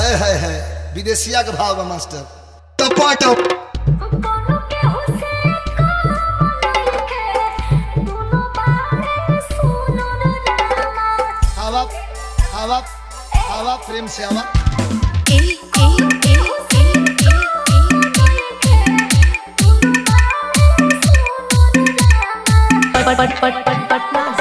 है है है विदेशिया के भाव बा मास्टर टपाटप कोनो केहू से काम नइखे दुनो बारे सुनो रामा आवा आवा आवा प्रेम से आवा ए ए ए ए दुनो बारे सुनो रामा पट पट पट पट पटना